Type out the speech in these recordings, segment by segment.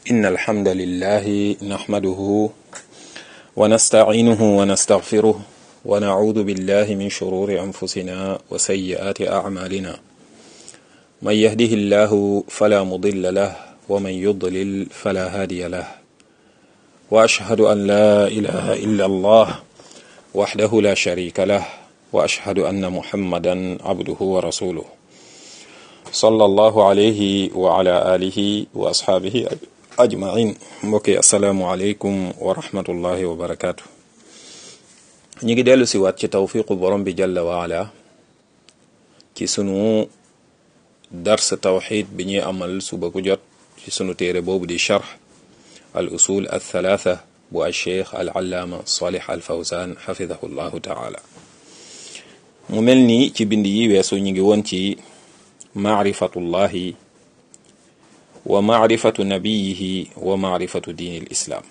إن الحمد لله نحمده ونستعينه ونستغفره ونعوذ بالله من شرور أنفسنا وسيئات أعمالنا من يهده الله فلا مضل له ومن يضلل فلا هادي له وأشهد أن لا إله إلا الله وحده لا شريك له وأشهد أن محمدا عبده ورسوله صلى الله عليه وعلى آله وأصحابه ajmain mbokki asalaamualeykum wa rahmatullahi wa barakaatu ñu ngi dellu si waat ci tawfiqu borom bi jalla waala ci sunu dars tawxid bi ñuy amal suba ku jot ci sunu téere boobu di charx al usul al thalatha bu al cheikh al allaama salih al fawzan xafidahu llahu taala mu mel ni ci bind yi weesu ñu ngi woon ci maarifatullahi wa maarifatu nabiyihi wa maarifatu diini lislaam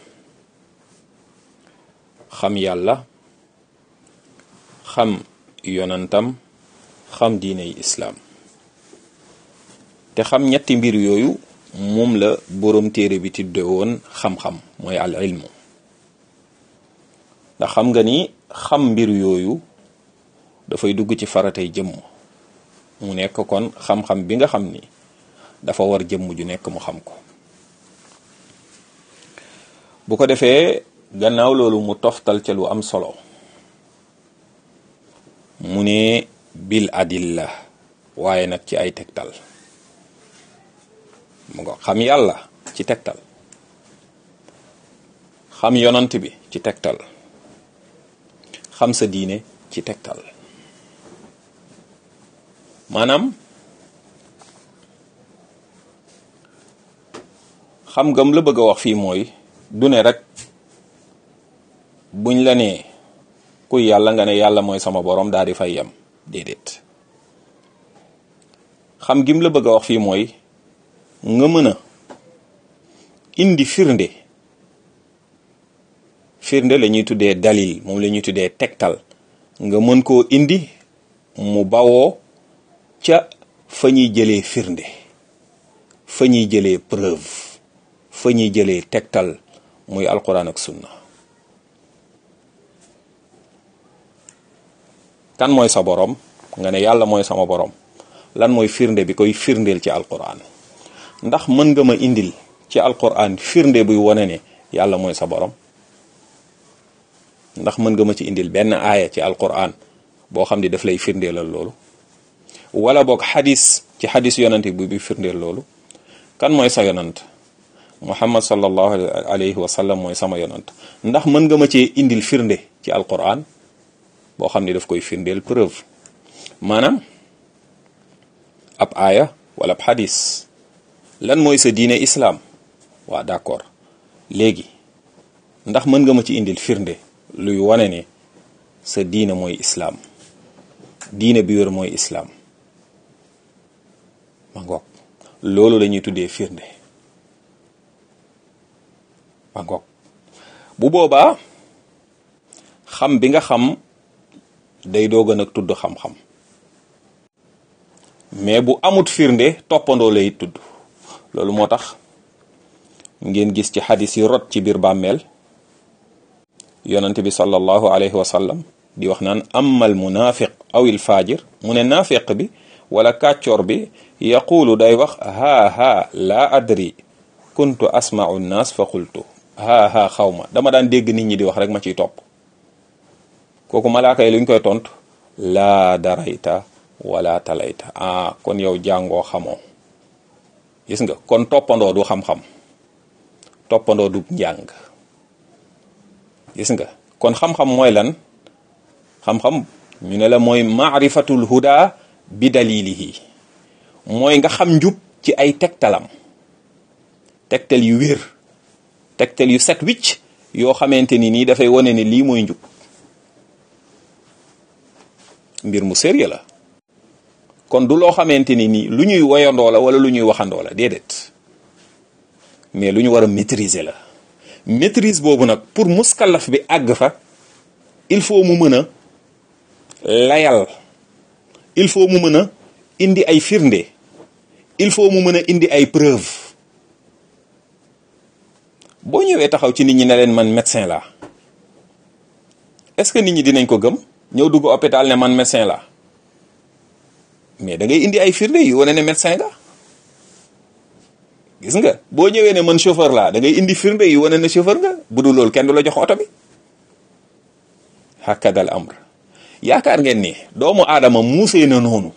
xam yàlla xam yonantam xam diiney islaam te xam ñetti mbir yooyu moom la boroom téere bi tudde woon xam-xam mooy al ilmu ndax xam nga ni xam mbir yooyu dafay dugg ci faratay jëmm mu nekk kon xam-xam bi nga xam ni dafa war jëmm ju nekk mu xam ko bu ko defee gannaaw loolu mu toftal ca lu am solo mu ne bil adilla waaye nag ci ay tegtal mu nga xam yàlla ci tegtal xam yonant bi ci tegtal xam sa diine ci tegtal maanaam xam ngam la bëgg a wax fii mooy du ne rek buñ la nee kuy yàlla nga ne yàlla mooy sama borom daal di fay yem déedéet xam gim la bëgg a wax fii mooy nga mën a indi firnde firnde la ñuy tuddee dalil moom la ñuy tuddee tegtal nga mën koo indi mu bawoo ca fa ñuy jëlee firnde fa ñuy jëlee preuve fa ñuy jëlee tegtal muy alquran ak sunna kan mooy sa borom nga ne yàlla mooy sama borom lan mooy firnde bi koy firndeel ci alquran ndax mën nga ma indil ci alquran firnde buy wane ne yàlla mooy sa borom ndax mën nga ma ci indil benn aaya ci alquran boo xam ne daf lay firndeelal loolu wala boog xadis ci xadis yonante bi bi firndeel loolu kan mooy sa yonant muhammad sallallahu alayhi wa sallam mooy sama yonant ndax mën nga ma cee indil firnde ci alquran boo xam ne daf koy firndeel preuve maanaam ab aaya wala ab xadis lan mooy sa diine islaam waa d'accord léegi ndax mën nga ma ci indil firnde luy wane ne sa diine mooy islaam diine bi wér mooy islaam ma ngoog loolu la ñuy tuddee firnde ma ngoog bu boobaa xam bi nga xam day dooga nag tudd xam-xam mais bu amut firnde toppandoo lay tudd loolu moo tax ngeen gis ci xadis yi rot ci biir bàmmeel yonent bi sallallahu alayhi wa sallam di wax naan amal munafiq aw il faajir mu ne naafiq bi wala kàccoor bi yaqulu day wax haa haa laa adri kuntu asma'u nnaas fa qultu haa haa xaw ma dama daan dégg nit ñi di wax rek ma ciy topp kooku malaaka yi luñ koy tontu laa darayta wala talayta ah kon yow jàngoo xamoo gis nga kon toppandoo du xam-xam toppandoo du njàng gis nga kon xam-xam mooy lan xam-xam ñu ne la mooy maarifatul huda bi dalilihi mooy nga xam njub ci ay tegtalam tegtal yu wér tegtal yu set wicc yoo xamante ni nii dafay wane ne lii mooy njub mbir mu sérieux la kon du loo xamante ni nii lu ñuy woyandoo la wala lu ñuy waxandoo la déedéet mais lu ñu war a maîtriser la maîtrise boobu nag pour muskallaf bi àgg fa il faut mu mën a layal il faut mu mën a indi ay firnde il faut mu mën a indi ay preuve boo ñëwee taxaw ci nit ñi ne leen man médecin laa est-ce que nit ñi dinañ ko gëm ñëw dugg hôpital ne man médecin laa mais da ngay indi ay firnde yu wane ne médecin nga gis nga boo ñëwee ne man chauffeur laa da ngay indi firnde yu wane ne chauffeur nga bu dul loolu kenn du la jox oto bi hakadal amr yaakaar ngeen ni doomu aadama muusee na noonu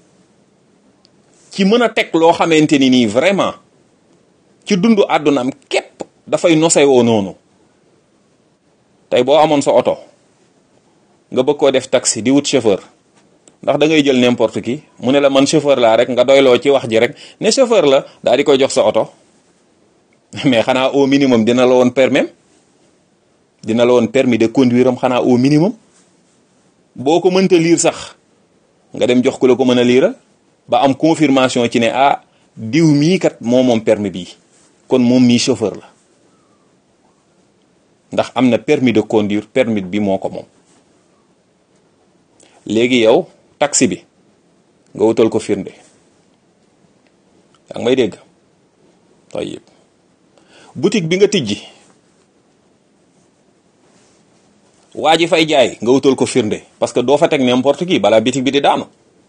ci mën a teg loo xamante ni nii vraiment ci dundu àddunaam képp dafay nosewoo noonu tey boo amoon sa oto nga bëgg koo def taxi di wut chauffeur ndax da ngay jël n'importe qui mu ne la man chauffeur laa rek nga doyloo ci wax ji rek ne chauffeur la daal di koy jox sa oto mais xanaa au minimum dina la woon permis dina la woon permis de conduire am xanaa au minimum boo ko mënta liir sax nga dem jox ku la ko mën a liiral ba am confirmation ci ne ah diw mii kat moo moom permis bii kon moom mii chauffeur la ndax am na permis de conduire permis bi moo ko moom léegi yow taxi bi nga wutal ko firnde yaa ngi may dégg tayyib boutique bi nga tijji waa ji fay jaay nga wutal ko firnde parce que doo fa teg n'importe qui balaa boutique bi di daanu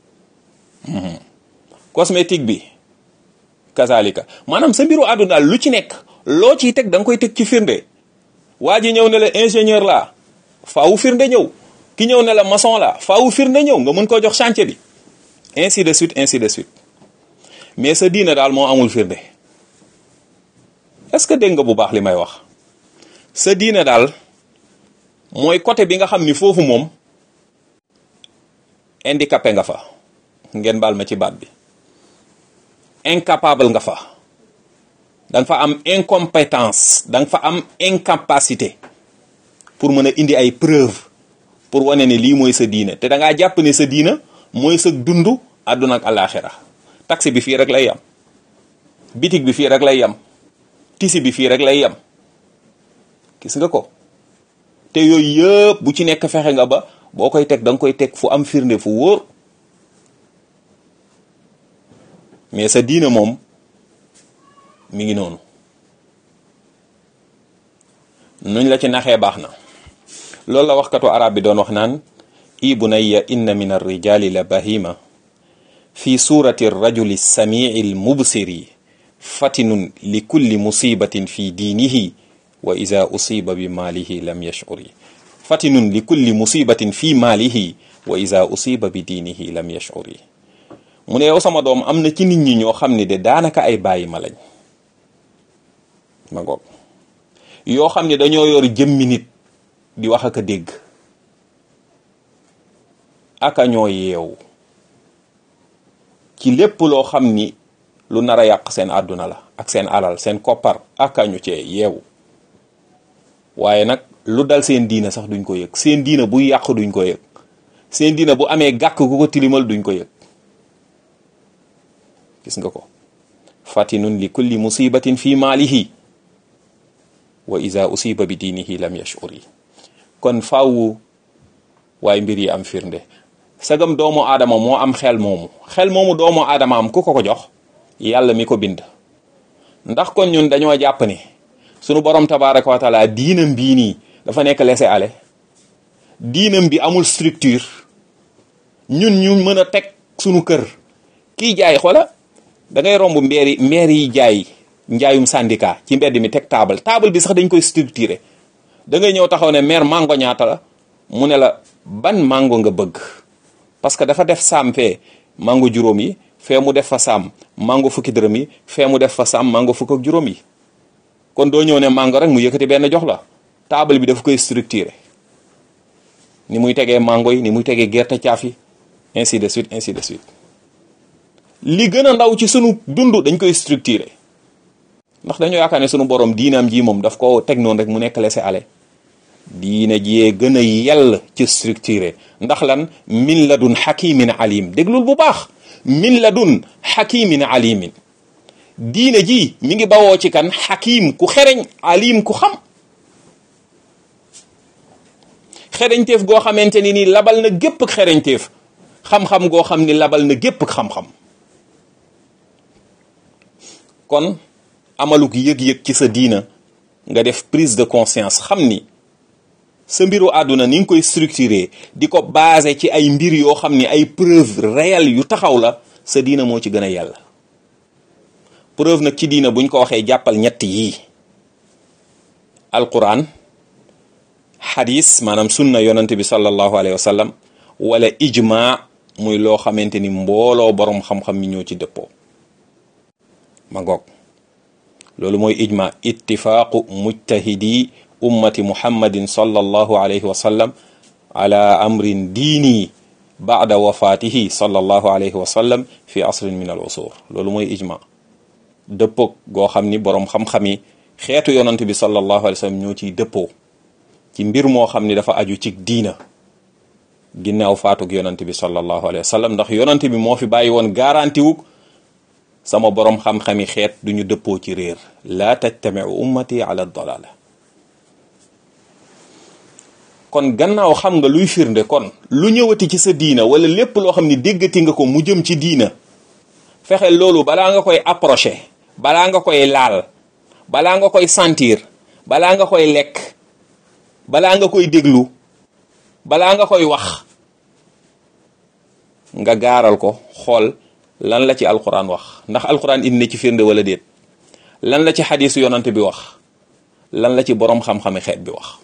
cosmétique bi kazalika maanaam sa mbiru àdduna daal lu ci nekk loo ciy teg da nga koy teg ci firnde waa ji ñëw ne la ingénieur la faawu firnde ñëw ki ñëw ne la maçon la faawu firnde ñëw nga mën koo jox chantier bi ainsi de suite ainsi de suite mais sa diina daal moo amul firnde est-ce que dégg nga bu baax li may wax sa diina daal mooy côté bi nga xam ni foofu moom handicapé nga fa ngeen baal ma ci baat bi incapable nga fa da nga fa am incompétence da nga fa am incapacité pour mën a indi ay preuve pour wane ne lii mooy sa diina te da ngaa jàpp ne sa diina mooy sa dund àdduna ak alaxira taxi bi fii rek lay yam bitig bi fii rek lay yam tisi bi fii rek lay yam gis nga ko te yooyu yëpp bu ci nekk fexe nga ba boo koy teg da nga koy teg fu am firnde fu wóor mais sa diina moom mi ngi noonu nuñ la ci naxee baax na loolu la waxkatu arab bi doon wax naan i bunayya inna min arrijali la bahima fi surati rajuli samii almubsiri fatinun li kulli musibatin fi diinihi wa ida usiba bi maalihi lam yashuri fatinun li kulli musibatin fi maalihi wa ida usiba bi diinihi lam yashuri mu ne yow sama doom am na ci nit ñi ñoo xam ne de daanaka ay bàyyi ma lañ ma ngoog yoo xam ne dañoo yor jëmmi nit di wax ak a dégg aka ñoo yeewu ci lépp loo xam ni lu nar a yàq seen àdduna la ak seen alal seen koppar aka ñu cee yeewu waaye nag lu dal seen diina sax duñ ko yëg seen diina buy yàq duñ ko yëg seen diina bu amee gàkk ku ko tilimal duñ ko yëg gis nga ko fatinun li kulli musibatin fi maalihi wa iza usiba bi diinihi lam yashuri kon faawu waaye mbir yi am firnde sagam doomu aadama moo am xel moomu xel moomu doomu aadama am ku ko ko jox yàlla mi ko bind ndax kon ñun dañoo jàpp ne sunu borom tabaraka wa taala diinam bii nii dafa nekk laisser aller diinam bi amul structure ñun ñu mën a teg sunu kër kii jaay xoola da ngay romb mbeeri mbeer yi jaay njaayum syndicat ci mbedd mi teg table table bi sax dañ koy structuré da ngay ñëw taxaw ne maire mango ñaata la mu ne la ban mango nga bëgg parce que dafa def saam fee mango juróom yi fee mu def fa saam mango fukki dërëm yi fee mu def fa saam mango fukk ak juróom yi kon doo ñëw ne mango rek mu yëkkati benn jox la table bi dafa koy structuré ni muy tegee mango yi ni muy tegee gerte caaf yi ainsi de suite ainsi de suite li gën a ndaw ci sunu dund dañ koy structuré ndax dañoo yaakaar ne sunu borom diinaam ji moom daf ko teg noonu rek mu nekk laisser aller diina jiyee gën a yell ci structuré ndax lan min ladun hakimin alim déglul bu baax min ladun hakimin alimin diina ji mi ngi bawoo ci kan hakim ku xereñ alim ku xam xereñteef goo xamante ni nii labal na gépp ak xereñteef xam-xam goo xam ni labal na gépp ak xam-xam kon amaluk yëg-yëg ci sa diina nga def prise de conscience xam ni sa mbiru àdduna ni nga koy structuré di ko basé ci ay mbir yoo xam ni ay preuve réelle yu taxaw la sa diina moo ci gën a yàlla preuve nag ci diina buñ ko waxee jàppal ñett yii alquran xadis maanaam sunna yonante bi sallallahu alayhi wa sallam wala ijma muy loo xamante ni mbooloo borom xam-xam mi ñoo ci dëppoo ma ngoog loolu mooy ijma ittifaaqu mujtahidi ummati muhammadin sallallahu alayhi wa sallam ala amrin diini baada wafaatihi sallallahu alayhi wa sallam fi asrin min al usur loolu mooy ijma dëppoog goo xam ni boroom xam-xam yi xeetu yonante bi sallallahu alayhi wa sallam ñoo ciy dëppoo ci mbir moo xam ni dafa aju ci diina ginnaaw faatug yonante bi sallallahu alayhi wa sallam ndax yonante bi moo fi bàyyi woon garanti wug sama borom xam-xami xeet duñu dëppoo ci réer laa tajtamiu ummati ala dalala kon gannaaw xam nga luy firnde kon lu ñëwati ci sa diina wala lépp loo xam ni déggati nga ko mu jëm ci diina fexe loolu balaa nga koy approché balaa nga koy laal balaa nga koy sentir balaa nga koy lekk balaa nga koy déglu balaa nga koy wax nga gaaral ko xool lan la ci alquran wax ndax alquran indi na ci firnde wala déet lan la ci xadisu yonante bi wax lan la ci borom xam-xami xeet bi wax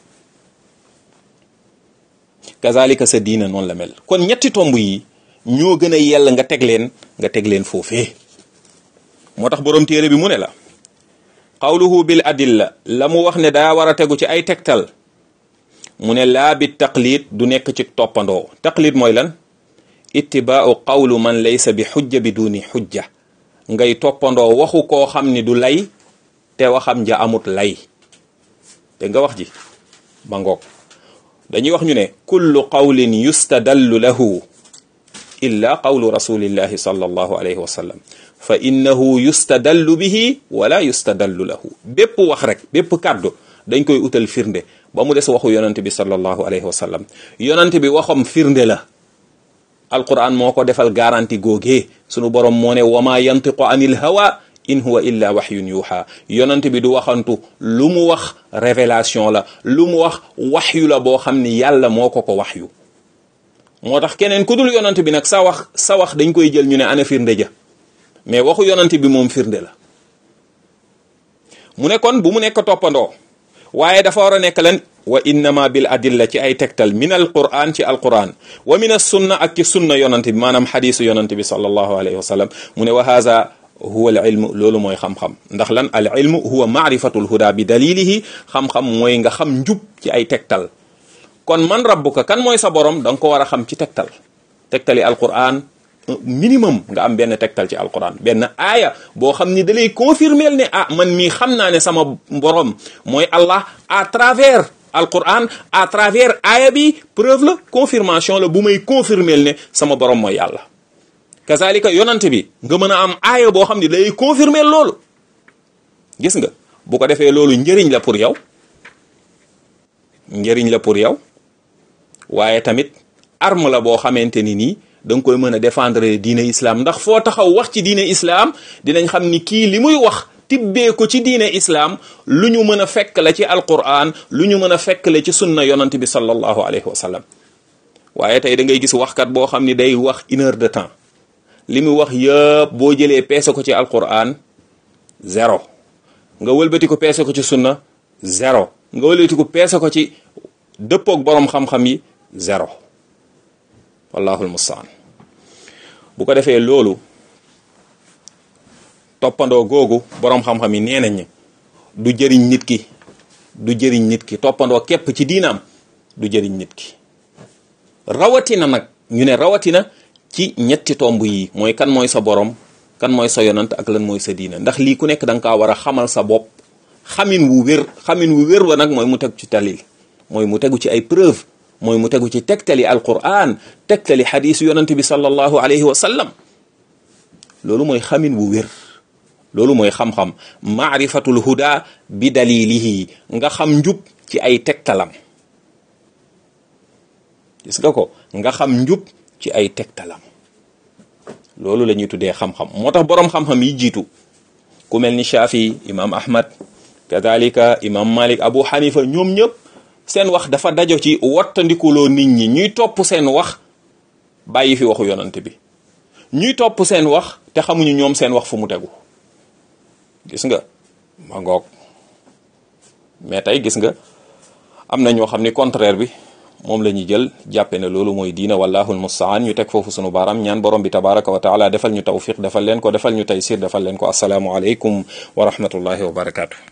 kazalika sa diina noonu la mel kon ñetti tomb yi ñoo gën a yell nga teg leen nga teg leen foofee moo tax borom téere bi mu ne la qawluhu bil adilla la mu wax ne daa war a tegu ci ay tegtal mu ne laa bi taqlid du nekk ci toppandoo taqlid mooy lan ittibaau qawlu man laysa bi xujja bi duni xujja ngay toppandoo waxu koo xam ni du lay te waxam ja amut lay te nga wax ji ba ngoog dañuy wax ñu ne kullu qawlin yustadallu lahu illa qawlu rasulillahi sallallahu alayhi wa sallam fa innahu yustadallu bihi wala yustadallu lahu bépp wax rek bépp kàddu dañ koy utal firnde ba mu des waxu yonante bi sallallahu alayhi wa sallam yonante bi waxam firnde la alquran moo ko defal garanti googee sunu borom moo ne wama yantiqu anil hawa in huwa illa waxyun yuuxa yonante bi du waxantu lu mu wax révélation la lu mu wax waxyu la boo xam ni yàlla moo ko ko waxyu moo tax keneen ku dul yonante bi nag sa wax sa wax dañ koy jël ñu ne ana firnde ja mais waxu yonante bi moom firnde la mu ne kon bu mu nekk toppandoo waaye dafa war a nekk lan wa innama bil adilla ci ay tegtal min al quran ci al quran wa min as sunna ak ci sunna yonante bi maanaam xadisu yonante bi sallallahu alayhi wa sallam mu ne wa haza huwa al ilmu loolu mooy xam-xam ndax lan al ilmu huwa maarifatul huda bi dalilihi xam-xam mooy nga xam njub ci ay tegtal kon man rabbuka kan mooy sa borom da nga ko war a xam ci tegtal tegtali alquran minimum nga am benn tegtal ci alquran benn aaya boo xam ni da lay confirmer ne ah man mii xam naa ne sama borom mooy Allah à travers alquran à travers aaya bi preuve la confirmation la bu may confirmer ne sama borom mooy yàlla kazalika yonante bi nga mën a am aaya boo xam ne day confirmer loolu gis nga bu ko defee loolu njëriñ la pour yow njëriñ la pour yow waaye tamit arme la boo xamante ni nii da nga koy mën a défendre diine islam ndax foo taxaw wax ci diine islam dinañ xam ni kii li muy wax tibbee ko ci diine islam lu ñu mën a fekk la ci alquran lu ñu mën a fekk la ci sunna yonant bi sallallahu alayhi wa sallam waaye tey da ngay gis waxkat boo xam ni day wax une heure de temps li mu wax yëpp boo jëlee peese ko ci alquran zéro nga wëlbati ko peese ko ci sunna zéro nga wëlbati ko peese ko ci dëppoog borom xam-xam yi zéro wallahul mustaan bu ko defee loolu toppandoo googu borom xam-xam yi nee nañ du jëriñ nit ki du jëriñ nit ki toppandoo képp ci diinaam du jëriñ nit ki rawatina nag ñu ne rawatina ci ñetti tomb yi mooy kan mooy sa borom kan mooy sa yonant ak lan mooy sa diina ndax lii ku nekk da nga kaa war a xamal sa bopp xamin wu wér xamin wu wér wa nag mooy mu tegu ci talil mooy mu tegu ci ay preuve mooy mu tegu ci tegtali alquran tegtali xadisu yonante bi sallallahu alayhi wa sallam loolu mooy xamin wu wér loolu mooy xam-xam maarifatul huda bi dalilihi nga xam njub ci ay tegtalam gis nga ko nga xam njub ci ay tegtalam loolu la ñuy tuddee xam-xam moo tax boroom xam-xam yi jiitu ku mel ni Shafi imam Ahmad kadalika imam malik abu xanifa ñoom ñëpp seen wax dafa dajo ci wattandikuloo nit ñi ñuy topp seen wax bàyyi fi waxu yonante bi ñuy topp seen wax te xamuñu ñoom seen wax fu mu tegu gis nga ma ngoog mais tey gis nga am na ñoo xam ni contraire bi moom la ñuy jël jàppe ne loolu mooy diina wallahu almustaan ñu teg foofu sunu baaraam ñaan borom bi tabaraka wa taala defal ñu tawfiq defal leen ko defal ñu taysir defal leen ko asalaamu aleykum wa rahmatullahi wa barakaatu